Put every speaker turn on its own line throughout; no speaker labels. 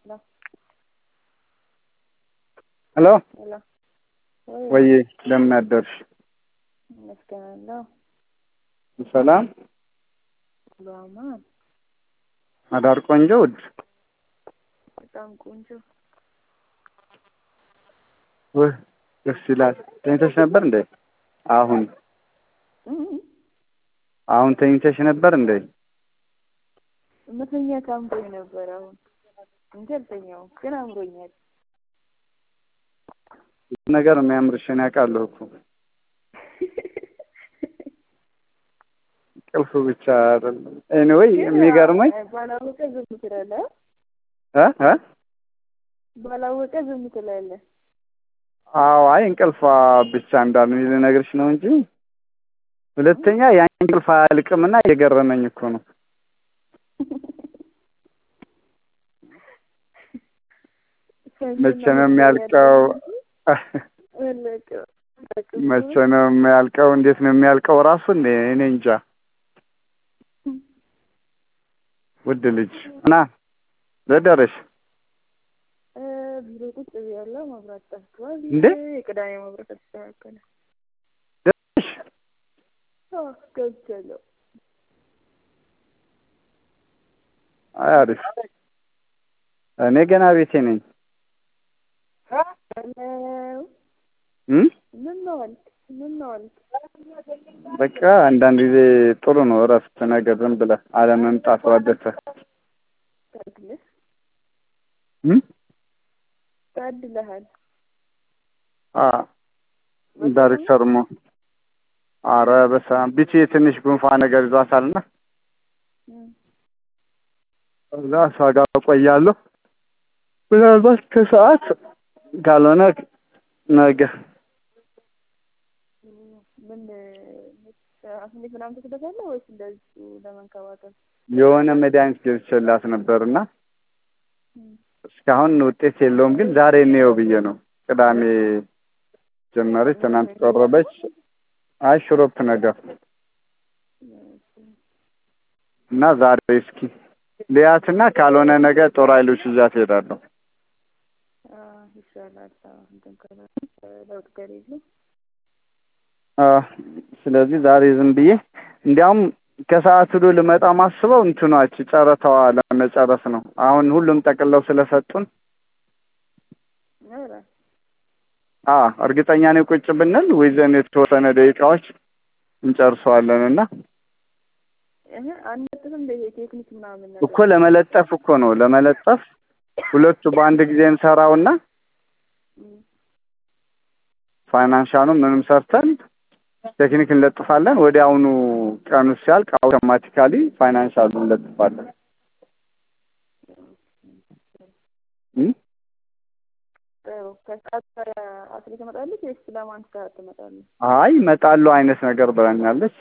ሄሎ
ሄሎ
ወይ እንደምን አደርሽ?
እመስገናለሁ።
ሰላም
በአማን
አዳር ቆንጆ ውድ
በጣም ቆንጆ
ውህ ደስ ይላል። ተኝተሽ ነበር እንዴ? አሁን አሁን ተኝተሽ ነበር እንዴ?
መተኛት አምሮኝ ነበር አሁን እንጂ አልተኛውም፣ ግን አምሮኛል።
ብዙ ነገር የሚያምርሽን ያውቃለሁ እኮ ቅልፍ ብቻ አይደለም። ኤኒዌይ የሚገርመኝ
ባላወቀ ዝም ትላለህ፣
እ እ
ባላወቀ ዝም ትላለህ።
አዎ አይ እንቅልፏ ብቻ እንዳሉ ልነግርሽ ነው እንጂ ሁለተኛ ያን እንቅልፍ አያልቅምና እየገረመኝ እኮ ነው። መቼ ነው የሚያልቀው? መቼ ነው የሚያልቀው? እንዴት ነው የሚያልቀው? ራሱ እኔ እኔ እንጃ። ውድ ልጅ እና ዘደረሽ
ቢሮ ቁጭ ብያለሁ። መብራት ጠፍቷል።
እንዴ?
የቅዳሜ መብራት አልተስተካከለ።
ደረሽ?
አዎ፣ ገብቻለሁ።
አይ አሪፍ። እኔ ገና ቤቴ ነኝ።
ሄሎ፣
እም
ምን ነው አልክ? ምን ነው አልክ?
በቃ አንዳንድ ጊዜ ጥሩ ነው እረፍት ነገር ዝም ብለህ አለመምጣት ወደተ
ታድለህ
እም
ታድለሃል።
አ ዳይሬክተርሞ አረ በስመ አብ ቢቲ ትንሽ ጉንፋን ነገር ይዟታልና
እም፣
እዛ እሷ ጋር እቆያለሁ። ምናልባት ከሰዓት ካልሆነ ነገ
ምን አስሜት ምናምን ትስበታለህ ወይስ እንደዚሁ ለመንከባከብ?
የሆነ መድኃኒት ገብቼላት ነበርና
እም፣
እስካሁን ውጤት የለውም፣ ግን ዛሬ እንየው ብዬ ነው። ቅዳሜ ጀመረች፣ ትናንት ቆረበች። አይ ሽሮፕ ነገር እና ዛሬ እስኪ ሊያትና ካልሆነ ነገ ጦር ኃይሎች ይዣት እሄዳለሁ።
አዎ፣ ይሻላል። አዎ፣ እንትን ካለ ለውጥ ከሌለ
አ ስለዚህ ዛሬ ዝም ብዬ እንዲያውም ከሰዓት ሁሉ ልመጣ ማስበው እንትኗች ጨረታዋ ለመጨረስ ነው። አሁን ሁሉም ጠቅለው ስለሰጡን
ኧረ
አ እርግጠኛ ነኝ ቁጭ ብንል ወይዘን የተወሰነ ደቂቃዎች እንጨርሰዋለን እና
እህ አንለጥፍም እንደ ቴክኒክ ምናምን
እኮ ለመለጠፍ እኮ ነው ለመለጠፍ ሁለቱ በአንድ ጊዜ እንሰራውና
እም፣
ፋይናንሻኑ ምንም ሰርተን ቴክኒክ እንለጥፋለን። ወዲያውኑ ቀኑ ሲያልቅ አውቶማቲካሊ ፋይናንሻሉ እንለጥፋለን። እም?
ጥሩ። ከሰዓት አስሬ ትመጣለች ወይስ ለማን ሰዓት ትመጣለች?
አይ እመጣለሁ አይነት ነገር ብላኛለች።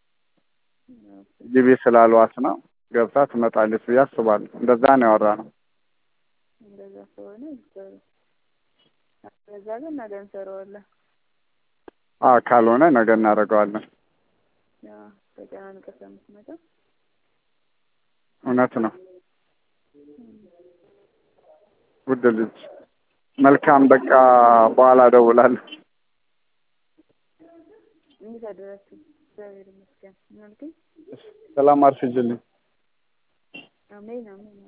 ግቢ ስላሏት ነው ገብታ ትመጣለች ብዬ አስባለሁ። እንደዛ ነው ያወራነው።
እንደዛ ከሆነ ጥሩ። ከዛ ግን ነገ እንሰራዋለን።
አ ካልሆነ ነገ እናደርገዋለን።
ያው ተጨናንቀህ ስለምትመጣ
እውነት ነው። ውድ ልጅ መልካም። በቃ በኋላ እደውላለሁ።
እንዴት አደራችሁ? እግዚአብሔር ይመስገን። ምን አልከኝ?
ሰላም አርፍጅልኝ።
አሜን አሜን